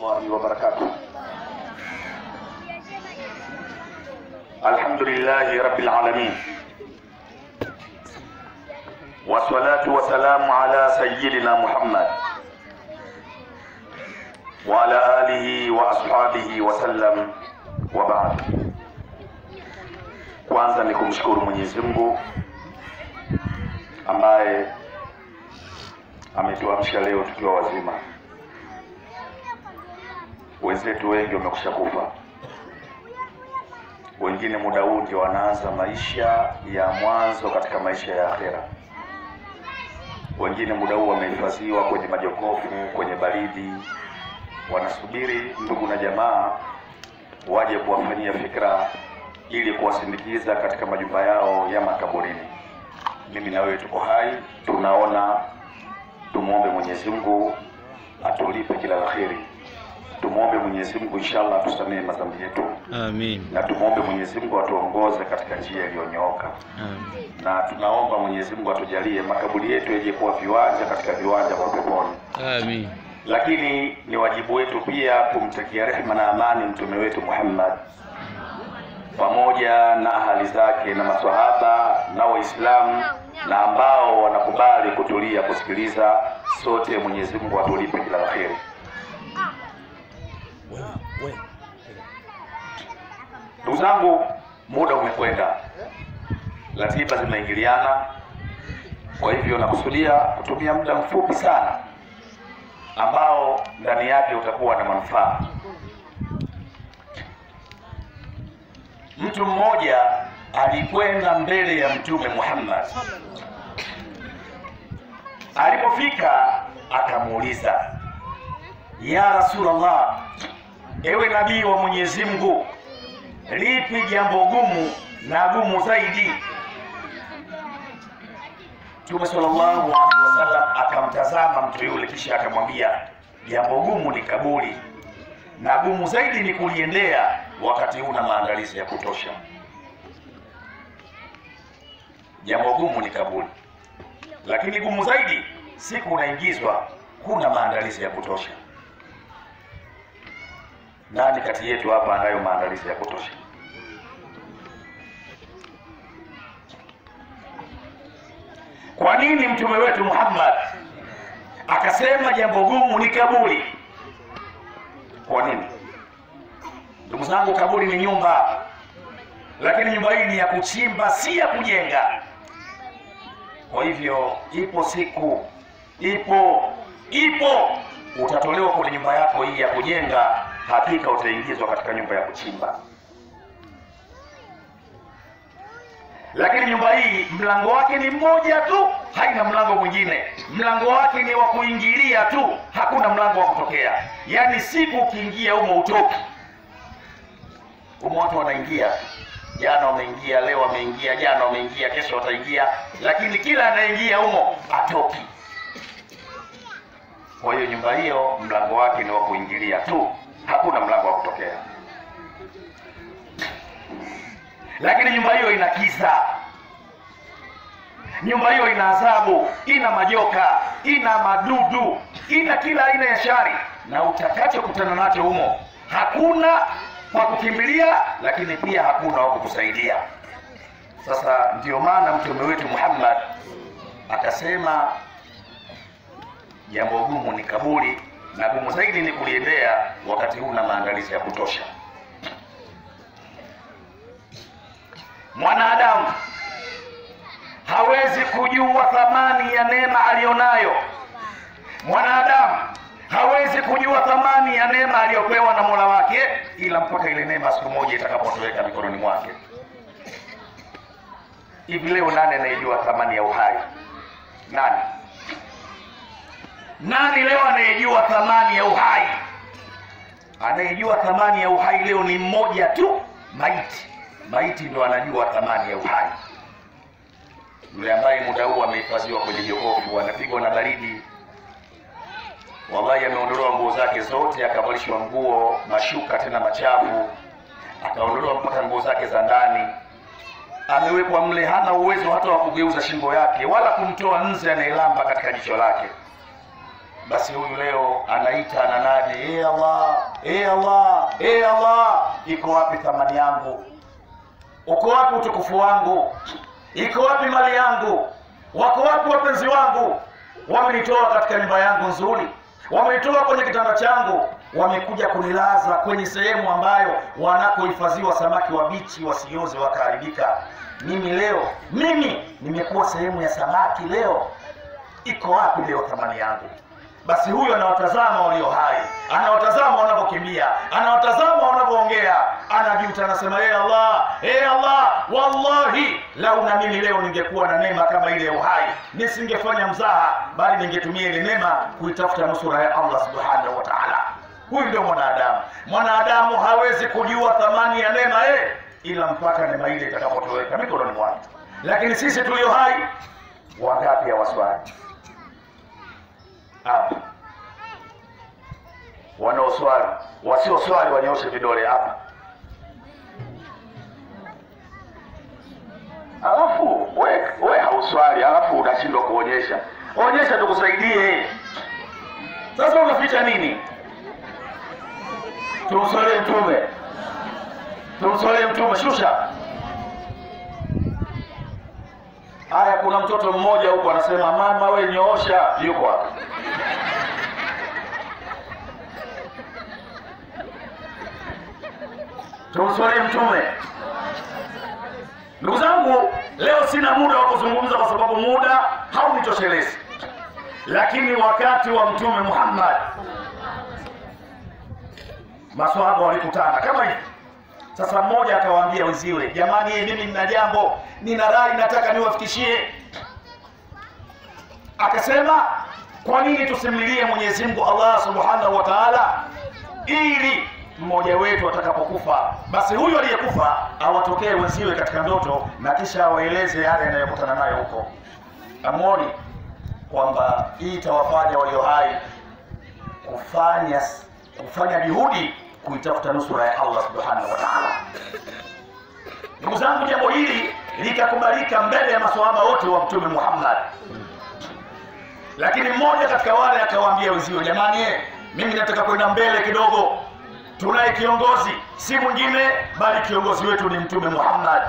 الله وبركاته الحمد لله رب العالمين والصلاة والسلام على سيدنا محمد وعلى آله وأصحابه وسلم وبعد kwanza ni kumshukuru Mwenyezi Mungu ambaye ametuamsha leo tukiwa wazima. Wenzetu wengi wamekusha kufa, wengine muda huu ndio wanaanza maisha ya mwanzo katika maisha ya akhera. Wengine muda huu wamehifadhiwa kwenye majokofu, kwenye baridi, wanasubiri ndugu na jamaa waje kuwafanyia fikra ili kuwasindikiza katika majumba yao ya makaburini. Mimi na wewe tuko hai, tunaona. Tumwombe Mwenyezi Mungu atulipe kila la kheri. Tumwombe Mwenyezi Mungu inshallah atusamehe madhambi yetu, Amin. na tumwombe Mwenyezi Mungu atuongoze katika njia iliyonyooka, Amin. na tunaomba Mwenyezi Mungu atujalie makaburi yetu yaje kuwa viwanja katika viwanja vya peponi. Amin. Lakini ni wajibu wetu pia kumtakia rehema na amani mtume wetu Muhammad pamoja na ahali zake na maswahaba na Waislamu na ambao wanakubali kutulia kusikiliza. Sote Mwenyezi Mungu atulipe kila la kheri. Ndugu zangu, muda umekwenda, ratiba zimeingiliana, kwa hivyo nakusudia kutumia muda mfupi sana ambao ndani yake utakuwa na manufaa. Mtu mmoja alikwenda mbele ya Mtume Muhammad. Alipofika akamuuliza, ya Rasulullah, ewe nabii wa Mwenyezi Mungu, lipi jambo gumu na gumu zaidi? Mtume sallallahu alaihi wasallam akamtazama mtu yule, kisha akamwambia, jambo gumu ni kaburi na gumu zaidi ni kuliendea wakati huna maandalizi ya kutosha. Jambo gumu ni kaburi, lakini gumu zaidi siku unaingizwa, huna maandalizi ya kutosha. Nani kati yetu hapa anayo maandalizi ya kutosha? Kwa nini mtume wetu Muhammad akasema jambo gumu ni kaburi? Kwa nini? Ndugu zangu, kaburi ni nyumba, lakini nyumba hii ni ya kuchimba, si ya kujenga. Kwa hivyo, ipo siku, ipo ipo, utatolewa kwenye nyumba yako hii ya kujenga, hakika utaingizwa katika nyumba ya kuchimba. Lakini nyumba hii mlango wake ni mmoja tu, haina mlango mwingine. Mlango wake ni wa kuingilia tu, hakuna mlango wa kutokea. Yaani siku ukiingia humo utoki. Humo watu wanaingia, jana wameingia, leo wameingia, jana wameingia, kesho wataingia, lakini kila anaingia humo atoki. Kwa hiyo nyumba hiyo mlango wake ni wa kuingilia tu, hakuna mlango wa kutokea. Lakini nyumba hiyo ina kisa, nyumba hiyo ina adhabu, ina majoka, ina madudu, ina kila aina ya shari, na utakachokutana nacho humo hakuna wa kukimbilia, lakini pia hakuna wa kukusaidia. Sasa ndio maana mtume wetu Muhammad akasema jambo gumu ni kaburi, na gumu zaidi ni kuliendea wakati huna maandalizi ya kutosha. Mwanadamu hawezi kujua thamani ya neema aliyonayo. Mwanadamu hawezi kujua thamani ya neema aliyopewa na Mola wake ila mpaka ile neema siku moja itakapotoweka mikononi mwake. Hivi leo nani anayejua thamani ya uhai? Nani? Nani leo anayejua thamani ya uhai? Anayejua thamani ya uhai leo ni mmoja tu, maiti. Maiti ndo anajua thamani ya uhai. Yule ambaye muda huu amehifadhiwa kwenye jokofu, anapigwa na baridi, wallahi, ameondolewa nguo zake zote, akavalishwa nguo mashuka tena machafu, akaondolewa mpaka nguo zake za ndani, amewekwa mle, hana uwezo hata wa kugeuza shingo yake wala kumtoa nzi anayelamba katika jicho lake. Basi huyu leo anaita ananadi, ee Allah, e Allah, e Allah, iko wapi thamani yangu? Uko wapi utukufu wangu? Iko wapi mali yangu? Wako wapi wapenzi wangu? Wamenitoa katika nyumba yangu nzuri, wamenitoa kwenye kitanda changu, wamekuja kunilaza kwenye sehemu ambayo wanakohifadhiwa samaki wabichi wasioze wakaharibika. Mimi leo, mimi nimekuwa sehemu ya samaki leo. Iko wapi leo thamani yangu? Basi huyu anawatazama walio hai, anawatazama wanavyokimbia, anawatazama wanavyoongea, anajuta, anasema ee Allah, ee Allah, wallahi lau na mimi leo ningekuwa na neema kama ile ya uhai, nisingefanya mzaha, bali ningetumia ile neema kuitafuta nusura ya Allah subhanahu wa ta'ala. Huyu ndio mwanadamu. Mwanadamu hawezi kujua thamani ya neema eh, ila mpaka neema ile itakapotoweka mikononi mwake. Lakini sisi tulio hai, wangapi hawaswali hapa wanaoswali wasioswali wanyoshe vidole hapa alafu we, we hauswali alafu unashindwa kuonyesha onyesha tukusaidie sasa unaficha nini tumswalie mtume tumswalie mtume shusha haya kuna mtoto mmoja huko anasema mama we nyoosha yuko hapa tumswalie mtume ndugu zangu leo sina muda wa kuzungumza kwa sababu muda haunitoshelezi lakini wakati wa mtume muhammad maswahaba walikutana kama hivi sasa mmoja akawaambia wenziwe jamani mimi nina jambo nina rai nataka niwafikishie akasema kwa nini tusimlilie mwenyezi mungu allah subhanahu wa taala ili mmoja wetu atakapokufa basi huyu aliyekufa awatokee wenziwe katika ndoto na kisha awaeleze yale yanayokutana nayo huko amoni kwamba hii itawafanya walio hai kufanya kufanya juhudi kuitafuta nusura ya allah subhanahu wa taala ndugu zangu jambo hili likakubalika mbele ya maswahaba wote wa mtume muhammad lakini mmoja katika wale akawaambia wenzio jamani eh, mimi nataka kwenda mbele kidogo tunaye kiongozi si mwingine bali kiongozi wetu ni mtume muhammad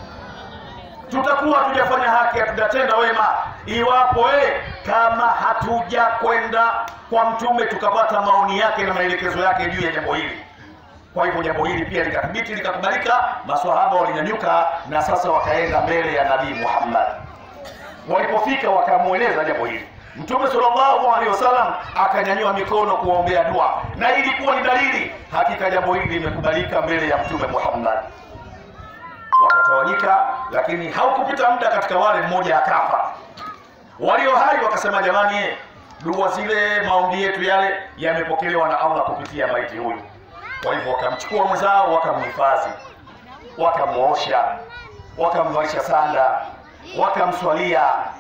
tutakuwa hatujafanya haki hatujatenda wema iwapo eh, kama hatuja kwenda kwa mtume tukapata maoni yake na maelekezo yake juu ya jambo hili kwa hivyo jambo hili pia likathibiti likakubalika maswahaba walinyanyuka na sasa wakaenda mbele ya nabii muhammad walipofika wakamweleza jambo hili mtume sallallahu alaihi wasallam akanyanyua mikono kuwaombea dua na ilikuwa ni dalili hakika jambo hili limekubalika mbele ya mtume muhammad wakatawanyika lakini haukupita muda katika wale mmoja akafa walio hai wakasema jamani dua zile maombi yetu yale yamepokelewa na allah kupitia maiti huyu kwa hivyo wakamchukua mwenzao wakamhifadhi wakamwosha wakamvalisha sanda wakamswalia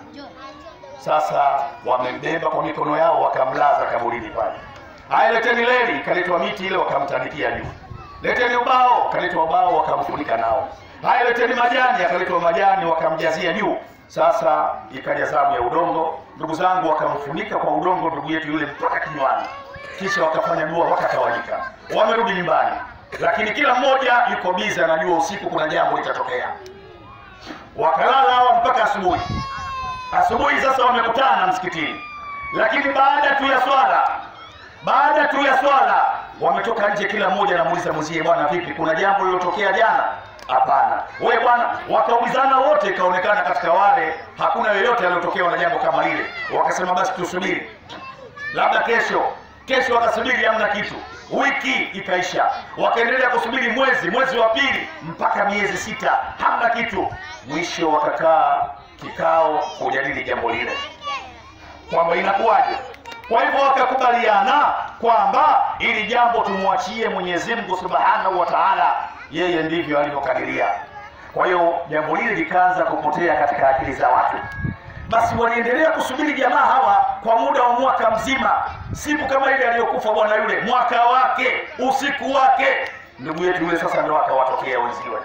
sasa wamembeba kwa mikono yao wakamlaza kaburini pale haya leteni leli ikaletwa miti ile wakamtandikia juu leteni ubao kaletwa ubao wakamfunika nao haya leteni majani akaletwa majani wakamjazia juu sasa ikaja zamu ya udongo ndugu zangu wakamfunika kwa udongo ndugu yetu yule mpaka kinywani kisha wakafanya dua wakatawanyika wamerudi nyumbani lakini kila mmoja yuko bizi anajua usiku kuna jambo litatokea wakalala hawa mpaka asubuhi asubuhi sasa wamekutana msikitini lakini baada tu ya swala baada tu ya swala wametoka nje kila mmoja anamuuliza mwenzie bwana vipi kuna jambo lilotokea jana hapana we bwana wakaulizana wote ikaonekana katika wale hakuna yoyote aliyotokewa na jambo kama lile wakasema basi tusubiri labda kesho kesho wakasubiri hamna kitu wiki ikaisha wakaendelea kusubiri mwezi mwezi wa pili mpaka miezi sita hamna kitu mwisho wakakaa kikao kujadili jambo lile kwamba inakuwaje kwa hivyo wakakubaliana kwamba ili jambo tumwachie mwenyezi mungu subhanahu wa taala yeye ndivyo alivyokadiria kwa hiyo jambo hili likaanza kupotea katika akili za watu basi waliendelea kusubiri jamaa hawa kwa muda wa mwaka mzima siku kama ile aliyokufa bwana yule mwaka wake usiku wake ndugu yetu yule sasa ndo akawatokea wenziwe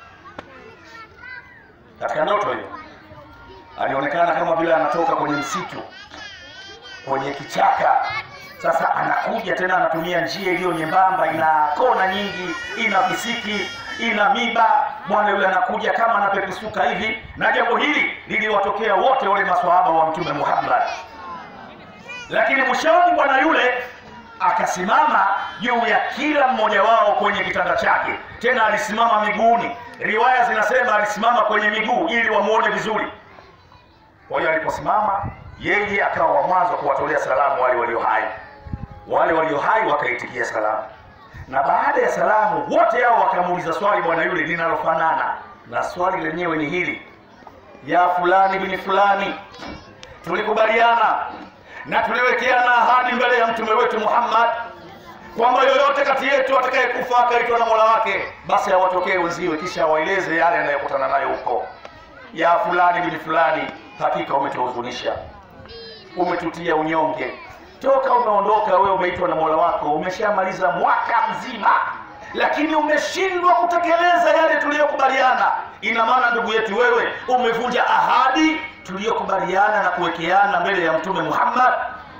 katika ndoto hiyo alionekana kama vile anatoka kwenye msitu kwenye kichaka sasa anakuja tena anatumia njia iliyo nyembamba ina kona nyingi ina visiki ina miba bwana yule anakuja kama anapepesuka hivi na jambo hili liliwatokea wote wale maswahaba wa mtume muhammad lakini mwishoni bwana yule akasimama juu ya kila mmoja wao kwenye kitanda chake tena alisimama miguuni riwaya zinasema alisimama kwenye miguu ili wamwone vizuri kwa hiyo aliposimama yeye akawa wa mwanzo kuwatolea salamu wale walio hai wale walio hai wakaitikia salamu na baada ya salamu wote hao wakamuuliza swali bwana yule linalofanana na swali lenyewe ni hili ya fulani bini fulani tulikubaliana na tuliwekeana ahadi mbele ya mtume wetu muhammad kwamba yoyote kati yetu atakayekufa akaitwa na mola wake basi awatokee wenziwe kisha awaeleze yale yanayokutana nayo huko ya fulani bini fulani hakika umetuhuzunisha umetutia unyonge toka umeondoka wewe umeitwa na mola wako umeshamaliza mwaka mzima lakini umeshindwa kutekeleza yale tuliyokubaliana ina maana ndugu yetu wewe umevunja ahadi tuliyokubaliana na kuwekeana mbele ya mtume muhammad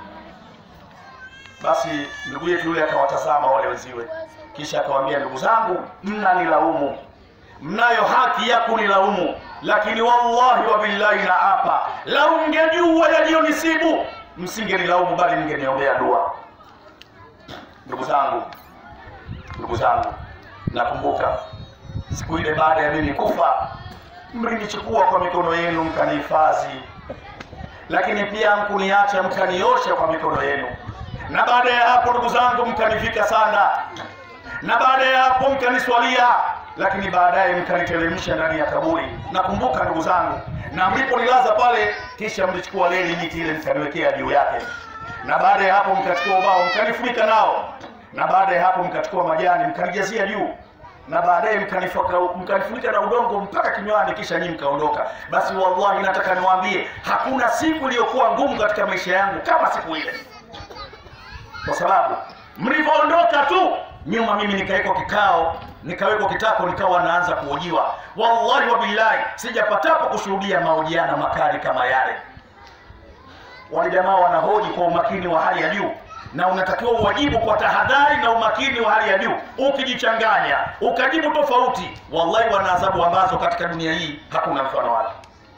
basi ndugu yetu yule akawatazama wale wenziwe kisha akawaambia ndugu zangu mnanilaumu mnayo haki ya kunilaumu lakini wallahi wa billahi na apa lau mngejua yaliyonisibu msingenilaumu bali mngeniombea dua ndugu zangu ndugu zangu nakumbuka siku ile baada ya mimi kufa mlinichukua kwa mikono yenu mkanihifadhi lakini pia mkuniacha mkaniosha kwa mikono yenu na baada ya hapo ndugu zangu mkanivika sana na baada ya hapo mkaniswalia lakini baadaye mkaniteremsha ndani ya kaburi nakumbuka ndugu zangu na mliponilaza pale kisha mlichukua leli miti ile mkaniwekea juu yake na baada ya hapo mkachukua ubao mkanifunika nao na baada ya hapo mkachukua majani mkanijazia juu na baadaye mkanifunika mkanifunika na udongo mpaka kinywani kisha nyinyi mkaondoka basi wallahi nataka niwaambie hakuna siku iliyokuwa ngumu katika maisha yangu kama siku ile kwa sababu mlivyoondoka tu nyuma mimi nikawekwa kikao nikawekwa kitako nikawa naanza kuhojiwa wallahi wa billahi sijapatapo kushuhudia mahojiano makali kama yale wale jamaa wanahoji kwa umakini wa hali ya juu na unatakiwa uwajibu kwa tahadhari na umakini wa hali ya juu ukijichanganya ukajibu tofauti wallahi wana adhabu ambazo katika dunia hii hakuna mfano wake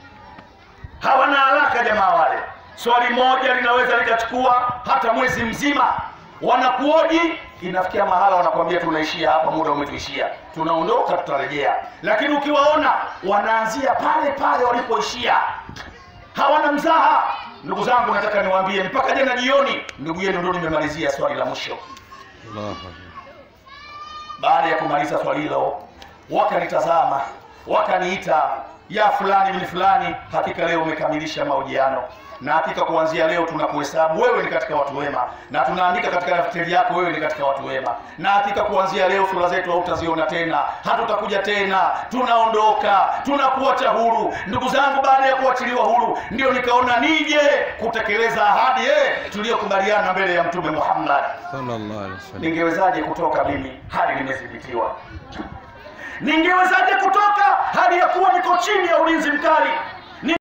hawana haraka jamaa wale swali moja linaweza likachukua hata mwezi mzima wanakuoji inafikia mahala wanakuambia tunaishia hapa muda umetuishia tunaondoka tutarejea lakini ukiwaona wanaanzia pale pale walipoishia hawana mzaha ndugu zangu nataka niwaambie mpaka jana jioni ndugu yenu ndo nimemalizia swali la mwisho Allahu Akbar. baada ya kumaliza swali hilo wakanitazama wakaniita ya fulani bin fulani hakika leo umekamilisha mahojiano na hakika kuanzia leo tunakuhesabu wewe ni katika watu wema na tunaandika katika daftari yako wewe ni katika watu wema na hakika kuanzia leo sura zetu hautaziona tena hatutakuja tena tunaondoka tunakuacha huru ndugu zangu baada ya kuachiliwa huru ndio nikaona nije kutekeleza ahadi eh, tuliyokubaliana mbele ya mtume muhammad Sallallahu alaihi wasallam. ningewezaje kutoka mimi hali nimethibitiwa ningewezaje kutoka hali ya kuwa niko chini ya ulinzi mkali